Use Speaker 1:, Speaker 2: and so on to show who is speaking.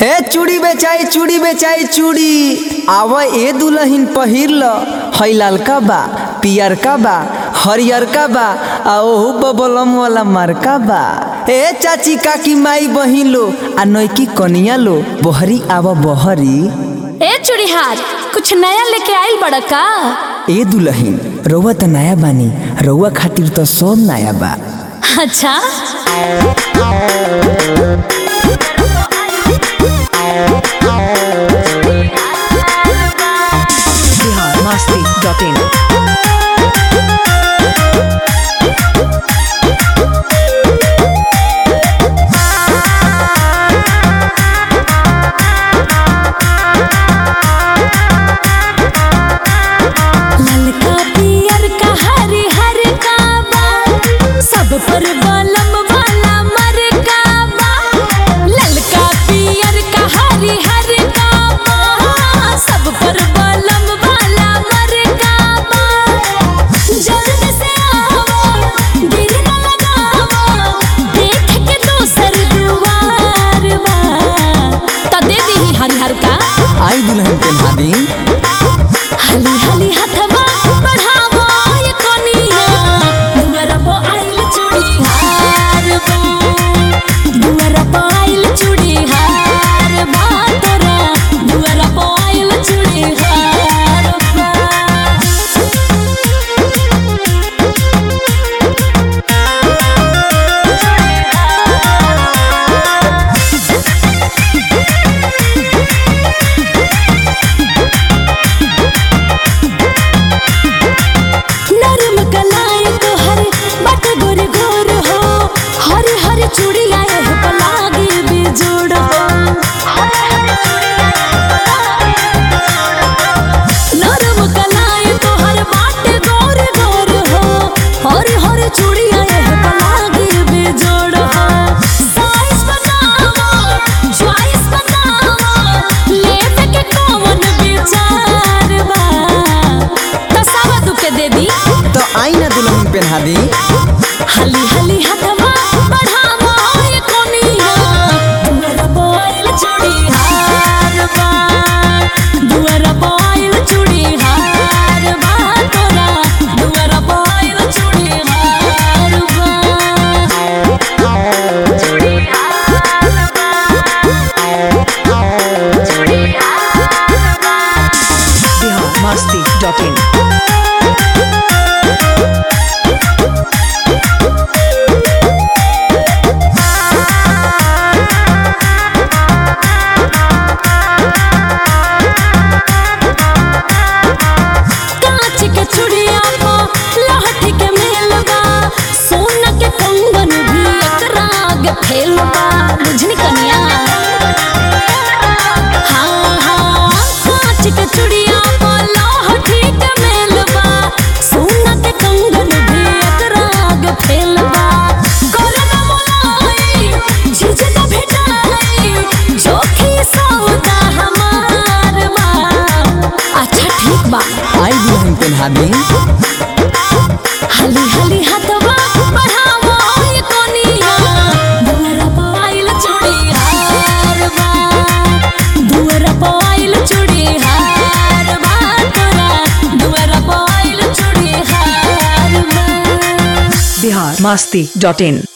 Speaker 1: हे चूड़ी बेचाई चूड़ी बेचाई चूड़ी आव ए दुलहिन पहिर ल हई लालका बा पियरका बा हरियरका बा आ ओहू बबलम वाला मारका बा ए चाची काकी माई बहिन लो आ नैकी कनिया लो बहरी आव बहरी
Speaker 2: ए चूड़ीहार कुछ नया लेके आइल बड़ा का
Speaker 1: ए दुलहिन रउआ त नया बानी रउआ खातिर त सब नया बा
Speaker 2: अच्छा
Speaker 3: biharmasti.in
Speaker 2: ललका पियर का हरी हर का बा सब पर बलम वाला मर का बा ललका पियर का हरी हर का बा सब पर बलम वाला मर का बा जल्द से आओ दिल न लगाओ देख के दोसर दुआर बा त दे दी हरिहर का
Speaker 1: आई दुल्हन पेन्हा दी
Speaker 2: हली हली हथवा बढ़ावो ये कोनिया दुअरा पो आइल चूड़ी हार बा दुअरा पो आइल चूड़ी हार बा तोरा दुअरा पो आइल चूड़ी हार बा नरम कलाई तोहर बट गोर गोर हो हरे हरे चूड़िया एह पलागे बेजोड़ हो नरम कलाई तोहर बाट गोर गोर हो हरे हरे चूड़िया एह पलागे बेजोड़ हो साइज बनावा चॉइस बनावा लेवे के कौन विचार बा तसावा दुके दे दी
Speaker 1: तो आई ना दुल्हन पेन्हा दी
Speaker 2: हली हली हथवा बढ़ावा ये कोनिया दुअरा बोइल चूड़ी हार बा दुअरा बोइल चूड़ी हार बा तोरा दुअरा बोइल चूड़ी हार बा चूड़ी हार बा चूड़ी हार बा
Speaker 3: biharmasti.in
Speaker 2: कांच के चूड़िया पो लहठ के मेलबा सोना के कंगन भी एकरा आगे फेलबा बुझनी कनिया हाँ हाँ कांच के चूड़िया पो लहठ के मेलबा सोना के कंगन भी एकरा आगे फेलबा करना मोलाई झिझक भेटाई जोखी सौदा हमार बा अच्छा ठीक बा
Speaker 1: आई दुल्हन पेन्हा दी
Speaker 2: हली हली हथवा बढ़ावो ये कोनिया दुअरा पाइल चूड़ी हार बा दुअरा पाइल चूड़ी हार बा तोरा दुअरा पाइल चूड़ी हार बा
Speaker 3: biharmasti.in